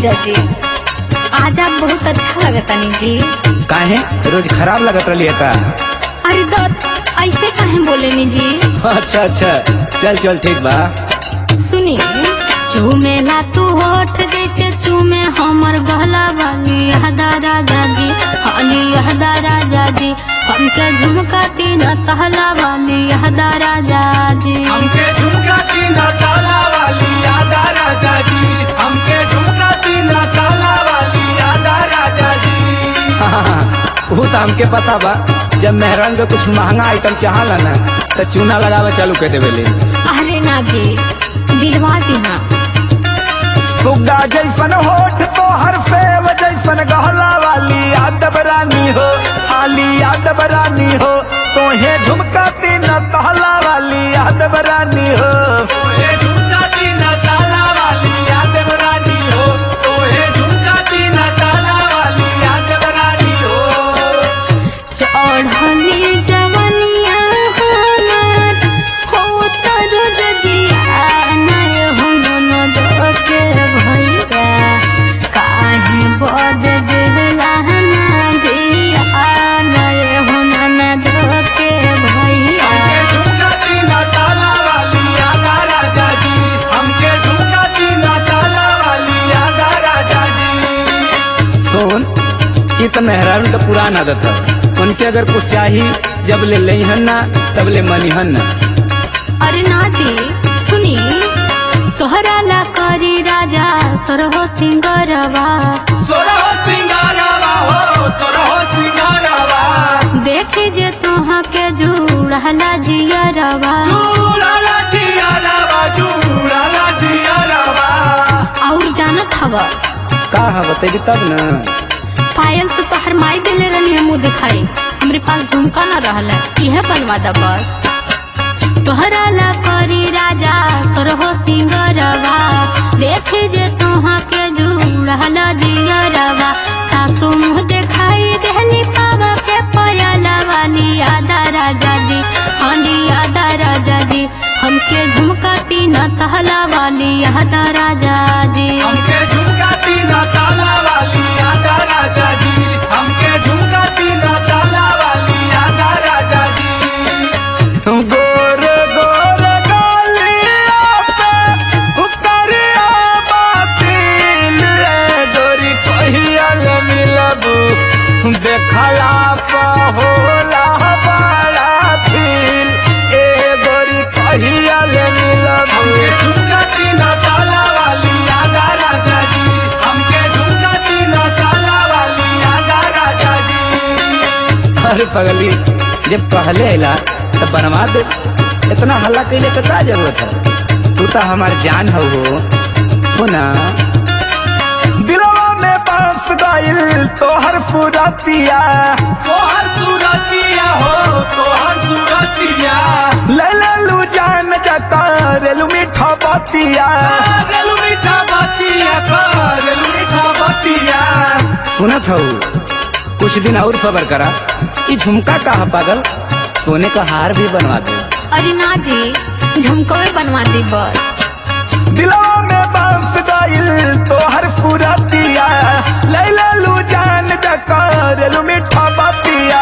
जीजा जी आज आप बहुत अच्छा लगता नी जी काहे रोज खराब लगत रही का अरे दत्त ऐसे काहे बोले नी जी अच्छा अच्छा चल चल ठीक बा सुनी चूमेला तू होठ जैसे चूमे हमर गहला वाली यहदा राजा जी हाली यहदा राजा जी हमके झुमका तीन कहला वाली यहदा राजा जी हमके झुमका तीन ताला वाली यादा राजा जी हमके झुमका तीन ताला वाली यादा राजा जी वो तो हमके पता बा जब मेहरान के कुछ महंगा आइटम चाहला ना तो चूना लगावे चालू कर देवे ले अरे ना जी दिलवा दीना सुग्गा जैसन होठ तो हर सेव जैसन गहला वाली यादव रानी हो आली यादव रानी हो तोहे झुमका तीन कहला वाली यादव रानी हो तोहे झुमका तीन ताला वाली यादव रानी हो तोहे झुमका तीन ताला वाली यादव रानी हो चढ़ली जवनिया हमार हो तरो जजिया नय हो न दोके भैया काहे बद देला ना दिया नय हो न दोके भैया हमके झुमका तीन ताला वाली यादा राजा जी हमके झुमका तीन ताला वाली यादा राजा जी सुन ये तो मेहरान का पुराना आदत है उनके अगर कुछ चाहिए जब ले लईहन ना तब ले मनीहन ना अरे ना जी सुनी तोहरा ला करी राजा सरहो सिंगरवा सोरहो सिंगारवा हो सोरहो सिंगारवा देखी जे तुहा के जुड़हला जियरवा चूड़ाला जियारवा चूड़ाला जियारवा और जानत हव का है बतेगी तब ना पायल तो तोहर माई देले रहनी मुँह दिखाई हमरे पास झुमका न रहला यह बनवा दा बस तोहरा ला करी राजा सरहो सिंगरवा देखी जे तुहा के जुड़हला जियरवा सासू मुँह दिखाई देहली पावा के पयला वाली आदा राजा जी हाली आदा राजा जी हमके झुमका तीन तहला वाली आदा राजा जी हमके झुमका तीन ताला वाली यादा राजा जी हमके झुमका तीन ताला वाली यादा राजा जी गोर गोर गालिया पे उतरिया बातिल रे गोरी कहिया ले मिलबू देखला पा होला बड़ा फील ए गोरी कहिया ले मिलबू हमके झुमका तीन ताला वाली यादा राजा जी हमके झुमका तीन ताला वाली यादा राजा जी अरे पगली जब पहले अला तो बनवा दे इतना हल्ला कैले के का जरूरत है तू तो हमार जान हो हो सुना दिलवा में बस गइल तोहर फुरतिया तोहर सूरतिया हो तोहर सूरतिया ले ले लू जान जका रेलू मीठा बतिया रेलू मीठा बतिया रेलू मीठा बतिया सुनत हो कुछ दिन और सबर करा ये झुमका का है पागल सोने का हार भी बनवा दे अरे ना जी झुमकवे बनवा दी बस दिलवा में बस गइल तोहर फुरतिया ले ले लू जान जका रेलू मीठा बतिया